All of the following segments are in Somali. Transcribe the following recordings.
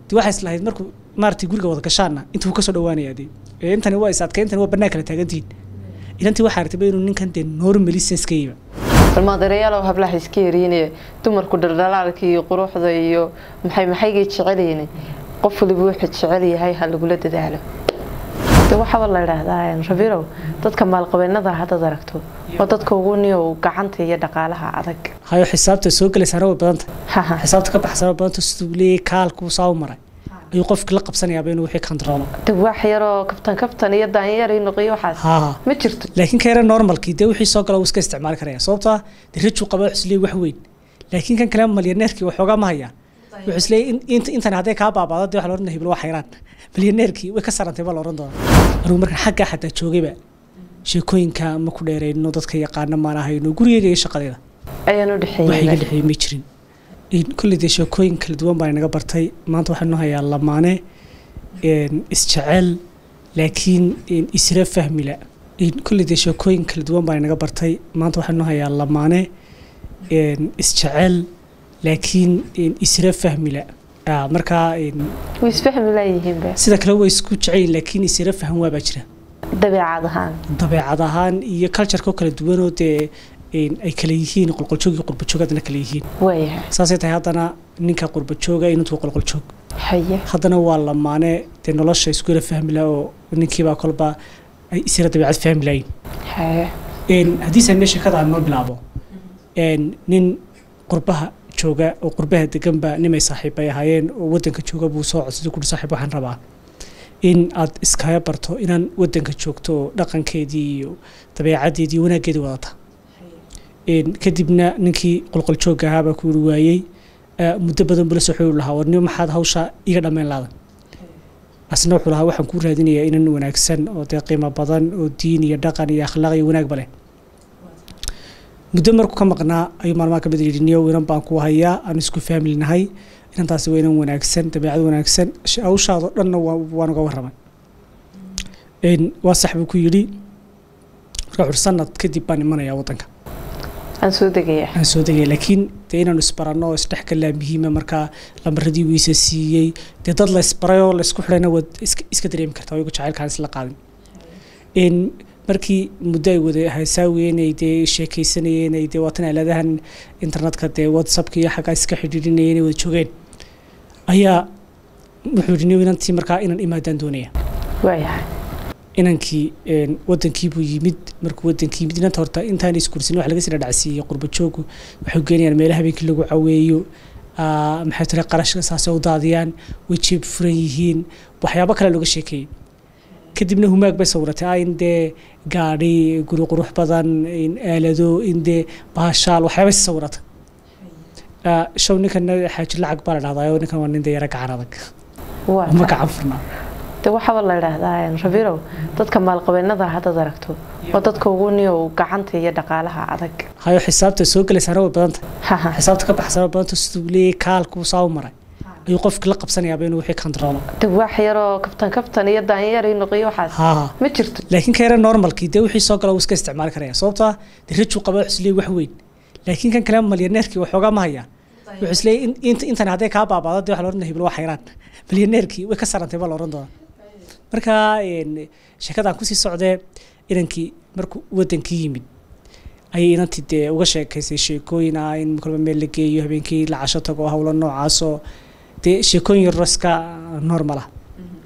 de waxay islahayd markuu maaragtay guriga wada gashaana intuu kasoo dhawaanaya de ee intani waa is adkay intani waa bannaan kala taagantihiin inantii waxaa rabtayba inuu ninkan dee normally sense ka yiba balmaadareyaalow hablaha iska yariine dumarku dhaldhalaalka iyo quruxda iyo maxay maxaygay jecelyiin qof waliba wuxuu jecel yahay ha lagula dadaalo de waxaaba la idhaahdaa rabirow dadka maalqabeennada haddaad aragto waa dadka ugu niyow gacanta iyo dhaqaalaha adag hayo xisaabta soo gelaysaana way badanta Haha. xisaabta ka baxsana way badanta siduu leeyahay kaalkuu saa u maray ayuu qofkii la qabsanayaaba inuu wixii kantaroolo de wax yaroo kabtan kabtan iyo daanyar iyo noqiyo waxaas haa ma jirto laakiin ka yara normalkii dee wixii soo gala wuu iska isticmaali karaya sababtoo ah dee rajuu qaba wuxuu isleeyahay wax weyn laakiin kan kale malyaneerkii waxoogaa ma hayaan wuxuu isleeyahay in- int- intani hadday kaa baabaado dee waxa la odhan hebel waa xayraan malyaneerkii way ka sarantay baa la odhan doonaa anugu markaan xaggaa xataa joogayba sheekooyinka ma ku dheerayno dadka yaqaana maan ahayno gurigeyga iyo shaqadayda ayaan u wax iga dhexeeyay dhexeeyay ma jirin In- kolley dee sheekooyin kala duwan baan inaga bartay maanta waxaanu hayaa lamaane een, isjecel laakiin een, isra fahmila In- kolley dee sheekooyin kala duwan baan inaga bartay maanta waxaanu hayaa lamaane een, isjecel laakiin een, isra fahmila Ah, markaa een, way isfahmi laayihiinba sida kale way isku jecelyihin laakiin isra faham waabaa jira dabeecad ahaan dabeecad ahaan iyo cultureka oo kala duwanoo dee een, ay kala yihiin qolqoljoog iyo qurbajoogadana kala yihiin waayahay saasay tahay haddana ninka qurbajooga inuu qolqoljoog haye haddana waa lamaane dee nolosha isku yara fahmi laha oo ninkiibaa kolba ay isira dabeecad fahmi lahayn haye Een, haddiise mee sheekada aan noo bilaabo een, nin qurbaha jooga oo qurbaha deganba nimay saaxiib ay ahaayeen oo wadanka jooga buu soo codsaday kuri saaxiib waxaan rabaa in aad iskaga barto inaan wadanka joogto oo dhaqankeedii iyo dabeecadeedii iyo wanaaggeedii wadata Een, kadibna ninkii qolqoljoogga ahaabaa ku yiri waayey "Ah, muddo badan buu la soo xiriiri lahaa warnimo maxaad hawsha iga dhammayn laadan asna wuxuu lahaa waxaan kuu raadinayaa inan wanaagsan oo dee qiimo badan oo diin iyo dhaqan iyo akhlaaq iyo wanaagba leh muddo markuu ka maqnaa ayuu maalmaha ka mid yidhi niyow inan baan ku hayaa aan isku family nahay inantaasi waa inan wanaagsan dabeecad wanaagsan sh- hawshaadoo dhanna waa- waan uga warramay Een, waa sax buu ku yidhi marka wuxuu sanad kadib baan imanayaa waddanka aan soo degaya aan soo degay laakiin dee inaanu isbaranno oo isdhexgalaa muhiima markaa lambaradii wiisa siiyey dee dad la isbaray oo la isku xidhayna waad iska iska dareemi kartaa oo iyagu jacaylkaan isla qaadin in markii muddo ay wada hasaawiyeen ay dee sheekaysanayeen ay dee waatan aaladahan internetka dee whatsappka iyo xaggaa iska xidhiidhinayeen ay wada joogeen ayaa wuxuu yidhi nin inantii markaa inan imaadaan doonaya waayahay inankii een, wadankii buu yimid markuu wadankii yimid inanta horta intaan iskursin wax laga sii dhadhacsiiyey qurbajoogu waxay geenayaan meelaha habeenkii lagu caweeyo aa, maxay tiri qarashka saasay u daadiyaan way jeeb furan yihiin waxyaabo kale looga sheekeeyey kadibna humaag bay sawiratay ah in dee gaadhi guri qurux badan in aalado in dee baashaal waxyaabay si sawirata Aa, show ninkana xaaji lacag baa la dhahdaa oo ninkan waa nin dee yara gacan adag waa ma tahay. gacan furnaa de waxaaba la idhaahdaa rabirow dadka maalqabeennada haddaad aragto waa dadka ugu niyow gacanta iyo dhaqaalaha adag hayo xisaabta soo gelaysaana way badanta Haha. xisaabta ka baxsana way badanta siduu leeyahay kaalkuu saa u maray ayuu qofkii la qabsanayaaba inuu wixii kantaroolo de wax yaroo kabtan kabtan iyo daanyar iyo noqiyo waxaas haa ma jirto laakiin ka yara normalkii dee wixii soo gala wuu iska isticmaali karaya sababtoo ah dee rajuu qaba wuxuu isleeyahay wax weyn laakiin kan kale malyaneerkii waxoogaa ma hayaan wuxuu isleeyahay in- int- intani hadday kaa baabaado dee waxa la odhan hebel waa xayraan malyaneerkii way ka sarantay baa la odhan doonaa marka een, sheekadaan kusii socdee inankii markuu wadankii yimid ayay inantii dee uga sheekaysay sheekooyin ah in kolba meel la geeyo habeenkii la casho tago howlo noocaasoo dee sheekooyin yaroo iska normal ah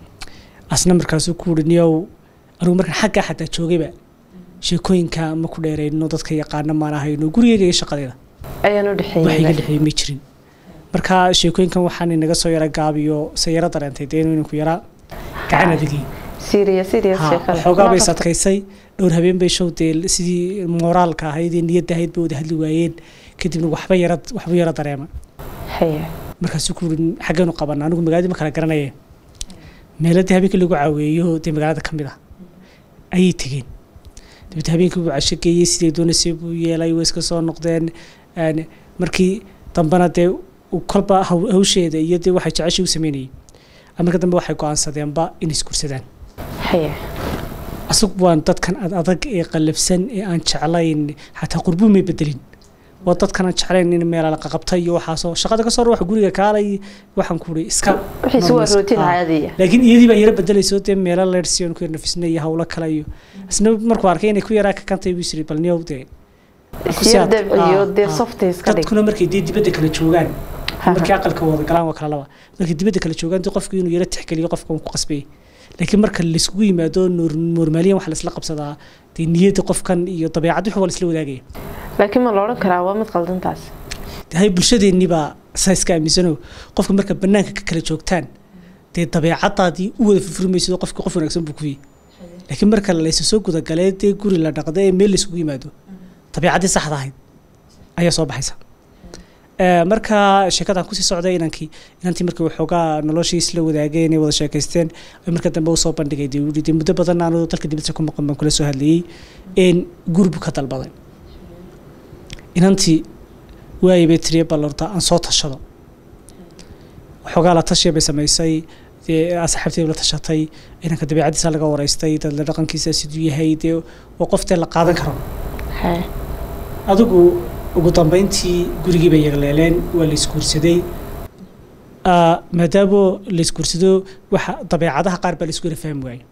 asna markaasuu ku wuhi niyow anugu markaan xaggaa xataa joogayba sheekooyinka ma ku dheerayno dadka yaqaana maan ahayno gurigeyga iyo shaqadayda ayaan u wax iga dhexeeyay dhexeeyay ma jirin marka sheekooyinkan waxaan inaga soo yara gaabiyo se yaro dareentay dee inuu inanku yaraa gacan adagii serious serious Ha, sheekada waxoogaa bay Kuna qabta. sadkaysay dhowr habeen bay show dee sidii mooraalka ahayd ee niyadda ahayd bay wada hadli waayeen kadibna waxba yara waxba yara dareema haye markaasuu ku yiri xaggeenu qabana anigu magaaladii ma kala garanaye meeladii habeenkii lagu caweeyo dee magaalada ka mid ah ayay tegeen dabeete habeenkii buu casho geeyey siday doonaysay buu yeelay way iska soo noqdeen een, markii dambena dee uu kolba haw- hawsheeda iyo dee waxay jeceshay u sameynayay marka dambe waxay go-aansadeenba inay iskursadaan haye asagu waan dadkan ad adag ee qallafsan ee aan jeclayn xataa qurbuu may bedelin oo dadkana jeclayn in meel la qaqabtay iyo waxaasoo shaqada kasoo wax guriga kaalay waxaan ku uri iska wixiisi waa normal- rootin ah. caadiya laakiin iyadii baa yara bedelayso dee meelo leersi aan ku yar nafisnay iyo hawlo kale iyo isna markuu arkay inay ku yaraa ka kantay buu isiri bal niyow dee ku siya siyaad- dabciyo ah, dee ah. softi iska dhig dadkuna markay dee dibadda kala joogaan Ha, markii ha. aqalka wada galaan waa kala laba markay dibadda kala joogaan dee qofku inuu yara tixgeliyo qofka uu ku qasbayay laakiin marka layskugu yimaado noor- normaaliyan waxa laisla qabsadaa dee niyadda qofkan iyo dabeecad wix waa laisla wadaagaya laakiin ma la odhan karaa waa mid qaldantaas dee hay bulshadeennii baa saa iska aaminsano qofka marka banaanka ka kala joogtaan dee dabeecadaadii u wada furfurmayso qofka qof wanaagsan buu ku yihi laakiin marka laysu soo gudagalee dee guri la dhaqda ee meel layskugu yimaado dabeecaddii saxda ahayd ayaa soo baxaysa Ee, marka sheekadan kusii socday inankii inantii markii waxoogaa noloshii isla wadaageen ee wada sheekaysteen ay marka dambe usoo bandhigay dee wuu dee muddo badan aanu dalka dibadda ku maqan baan kula soo hadlayey een guri buu ka dalbaday inantii waayay bay tiriye bal horta aan soo tashado waxoogaa la tashiya bay samaysay dee asxaabteeda la tashatay inanka dabeecadiisa laga waraystay dadla dhaqankiisa siduu yahay dee waa qof dee la qaadan karo Hee. adigu ugu dambeyntii gurigii bay yagleeleen waa la isguursaday Ah, maadaama la isguursado waxa dabeecadaha qaar baa la isku yara fahmi waayey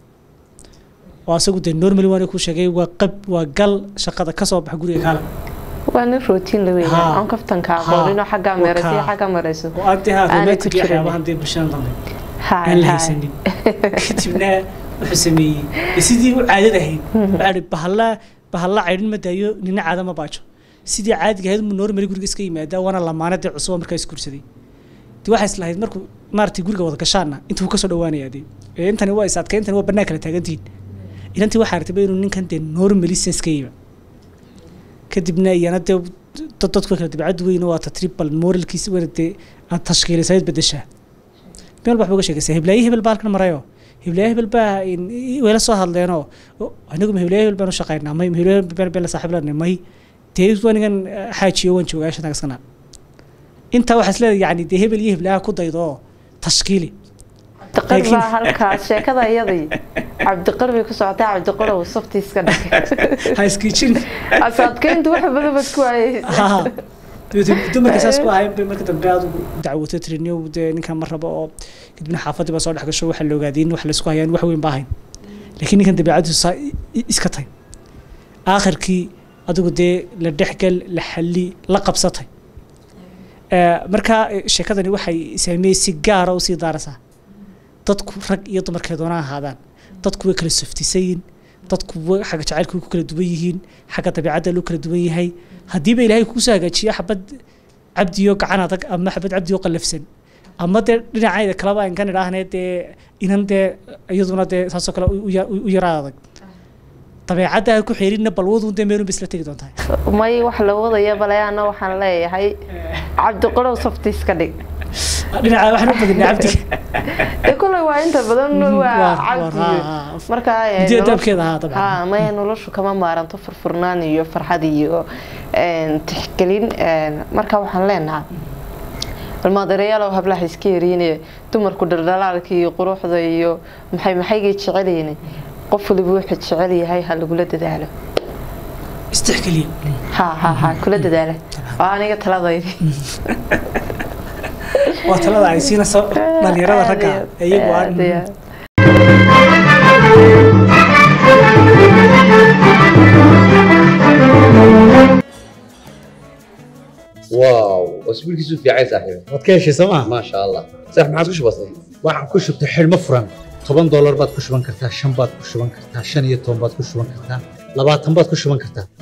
oo asagu dee normally waana ku sheegay waa qab waa gal shaqada ka soo baxa guriga kaala waa nin rootiin la Ha. weeyaa aan kaftanka Ha. aqooninoo xaggaa Waa meeraysa iyo kaa. xaggaa marayso oo aan dee haa Aanay ku romantic iyo jirin. waxyaabahan dee bulshada dambe Haay, aan la haay. haysanin kadibna wuxuu sameeyey dee sidii u caadada ahayd waxaa ihi bahalla bahalla caydhin ma daayo nina caada ma baajo sidii caadiga ahayd mu normally guriga iska yimaadaa waana lamaanadii cusub oo markaa isguursaday dee waxay islahayd markuu maaragtay guriga wada gashaana intuu kasoo dhawaanayaa dee ee intani waa is adkay intani waa bannaan kala taagantihiin inantii waxaa artay inuu ninkan dee normally sense ka yima kadibna iyana dee dad dadku kala dabeecad weyn waa tatribal moralkiisa wada dee aad tashkiilisayd bedeshaa meel waxba uga sheegaysaa hiblaaye hebel baa halkan marayo hiblaaye hebel baa in- i- wayla soo hadleenoo "O, anigu ma hiblaaye hebel baan u shaqaynaa may ma hiblaaye hebel baan la saaxiib lanay may dee wanigan eh, xaajiyo waan joogaa shantaga iskana intaa waxaa isleedahay yani dee hebel iyo hiblaaha ku daydo oo tashkiili cabdiqar Laakiin- baa halkaas sheekada iyadii cabdiqar bay ku socotay cabdiqarow softi iska dhig ha iskiijin asaadkeyntu wax badan baad ku waayeysa dumarka saas ku ahayn bay marka dambe adigu dacwoto tiriniyo dee ninkan ma rabo oo kadibna xaafadii baa soo dhex gasho waxaa la ogaaday in wax laysku hayaan wax weyn ba ahayn laakiin ninkan dabeecadiisu saa i- i- iska tay aakhirkii adigu dee la dhexgal la xalli la qabsatay Ee, marka eh, sheekadani waxay saameeyey si gaara usii daaraysaa dadku rag iyo dumarkay doonaan ahaadaan dadku way kala softisayin dadku way xagga jacaylka way ku kala duwan yihiin xagga dabeecadda loo kala duwan yahay haddiiba ilaahay kuusoo hagaajiyo xabad cabdiyo gacan adag ama xabad cabdiyo qallafsan ama dee dhinacayda kaleba aan kan idhaahne dee inan dee iyaduna dee saasoo kale u- u ya- u yaraa adag dabeecadda ha ku xeerinna balwadun dee meelun ba isla tegi doontaa may wax la wadaya baleyaana waxaan leeyahay cabdiqarow softi iska dhig dhinaca waxaan u badinay cabdi dee kuley waa inta badan waa waa- cabdi waa- marka eh, Midida noloshu- dabkeeda ahaa dabcan. ha maya noloshu kama maaranto furfurnaan iyo farxad iyo een, tixgelin een, marka waxaan leenahay almaadareyaalow hablaha iska yariine dumarku dhaldhalaalka iyo quruxda iyo maxay maxaygay jecelyihiin qof waliba wuxuu jecel yahay ha lagula dadaalo istixkeliya ha ha ha kula dadaala waa aniga taladaydi waa talada ay siinayso dhalinyarada ragga iyagu aan Aad iyo aad. واو اسبوع كيسو في عايز صاحبي waad ka heshay sooma ما شاء الله صح ما عاد وش بصي waxaan ku shubtay xidhmo furan toban doolar baad ku shuban kartaa shan baad ku shuban kartaa shan iyo toban baad ku shuban kartaa labaatan baad ku shuban kartaa